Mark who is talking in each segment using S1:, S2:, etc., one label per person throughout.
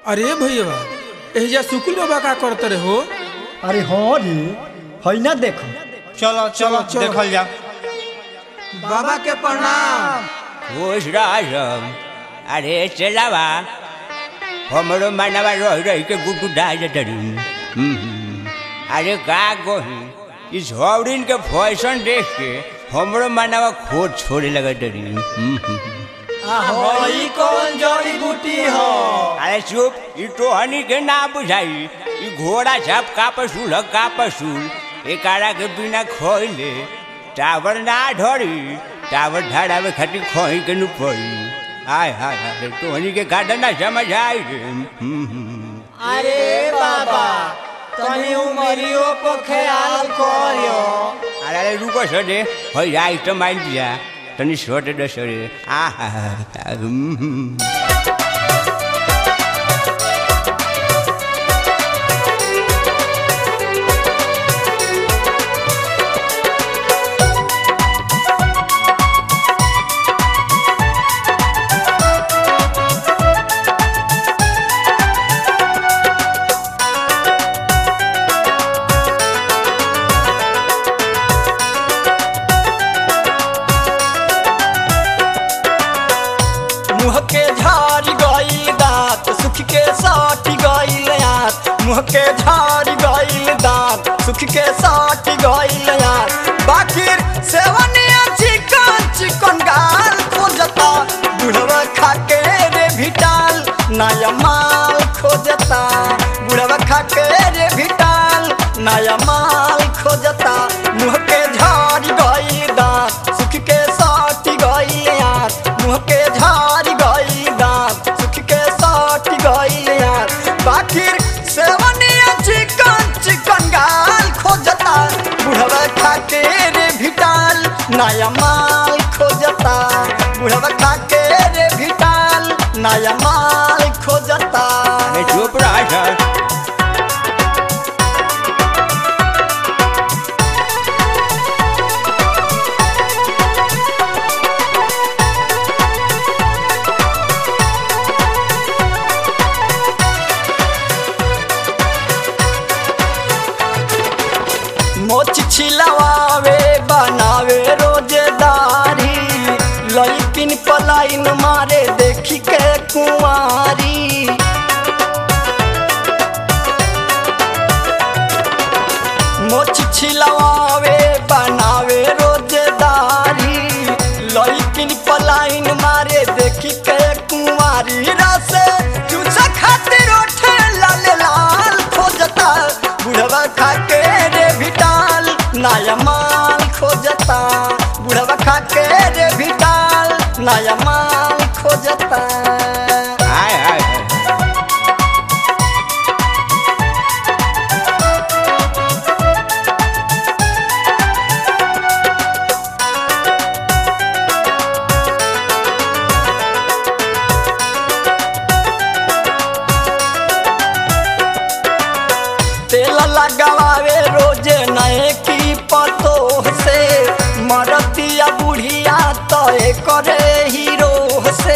S1: अरे भैया एहिजा सुकुल बाबा का करते रहे हो
S2: अरे हाँ रे है ना देखो
S3: चलो चलो
S1: चलो।
S3: देखल जा
S1: बाबा के प्रणाम
S4: खुश रहम अरे चलावा हमरो मनवा रह रही के गुटू डाल डरी अरे का कही इस हौरीन के फैशन देख के हमरो मनवा खोद छोड़े लगा डरी
S2: ई कौन जड़ी बूटी हो
S4: अरे चुप ई तो हनी के ना बुझाई ई घोड़ा छाप का पसूल ह का पसूल एकारा के बिना खोइले टावर ना ढोरी टावर ढाड़ावे खातिर खोई के नु पड़ी आय हाय हाय तो हनी के काटा ना समझ आई रे हम्म, हम्म।
S2: अरे बाबा तनी उमरियो पर ख्याल करियो
S4: अरे अरे रुको सरे होय आई तो माइल दिया तनी छोटे दो सरे आ हा हा हा, हम्म, हम्म।
S2: मुँह के झाड़ी गईल दांत सुख के साटी गईल आत मुँह के झाड़ी गईल दांत सुख के साटी गईल आत बाकिर सेवनिया चिकन चिकन गाल खोजता बुढ़वा खा के रे भिटाल नया माल खोजता बुढ़वा खा के रे भिटाल नया माल खोजता मुँह के झाड़ी गईल दांत सुख के साटी गईल आत मुँह के झाड़ी गई दांत सुख के साट गई यार बाकिर सेवनिया चिकन चिकन गाल खोजता बुढ़वा खा के रे भिटाल नया माल खोजता बुढ़वा खा के रे भिटाल नया माल खोजता
S4: अरे चुप रहा सर
S2: मोच छिलवावे बनावे रोजेदारी लइकिन पलाइन मारे देखी के कुंवारी मोच छिलवावे बनावे रोजेदारी लइकिन पलाइन मारे देखी के कुंवारी रसे चूसा खातिर ओठे लाल लाल खोजता बुढ़वा खा के रे भिटाल नया माल खोजता बुढ़वा खा के रे भिटाल नया माल खोजता
S4: हाय हाय हाय
S2: तेल लगावे रोजे नए की पतो से मरतिया बुढ़िया तय करे हीरो से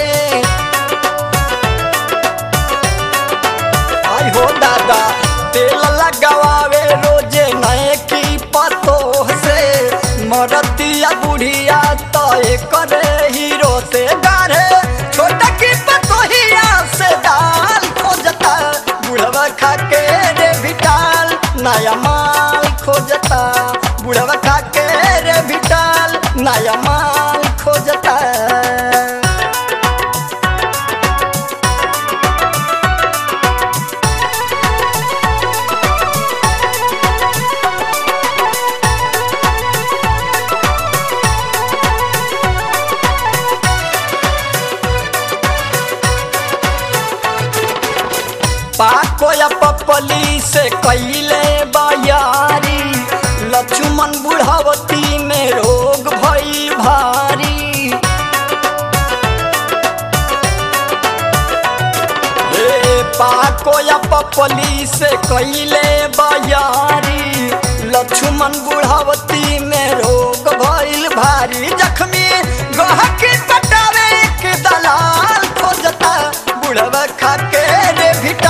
S2: आई हो दादा तेल लगावे रोजे नए की पतो से मरतिया बुढ़िया तय करे हीरो से गाढ़े छोटा की पतोहिया से दाल खोजता बुढ़वा खा के रे भिटाल नया माल खोजता बुढ़वा खा के रे भिटाल नया माल खोजता पाको या पपली से कैले बयारी लक्ष्मण बुढ़ावती में रोग भई भारी ए पाको या पपली से कैले बयारी लक्ष्मण बुढ़ावती में रोग भइल भारी जख्मी गहकी पटावे के दलाल खोजता बुढ़वा खा के रे भिटा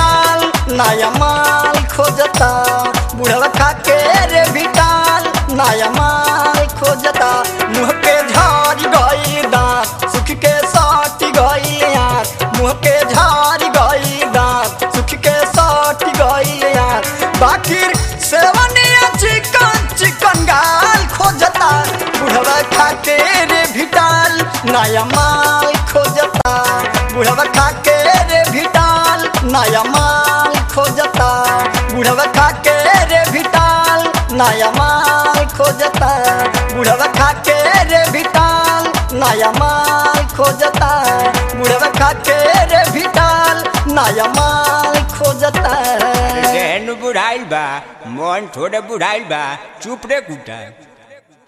S2: नया माल खोजता बुढ़वा खा के रे भिटाल नया माल खोजता मुँह के झाड़ी गई दांत सुख के साटी गई आँख मुँह के झाड़ी गई दांत सुख के साटी गई आँख बाकिर सेवनिया चिकन चिकन गाल खोजता बुढ़वा खा के रे भिटाल नया माल खोजता बुढ़वा खा के रे भिटाल नया माल खोजता बुढ़वा खा के रे भिटाल नया माल खोजता बुढ़वा खा के रे भिटाल नया माल खोजता बुढ़वा खा के रे भिटाल नया माल खोजता
S4: रहन बुढ़ाइल बा मन थोड़े बुढ़ाइल बा चुप रे कुटा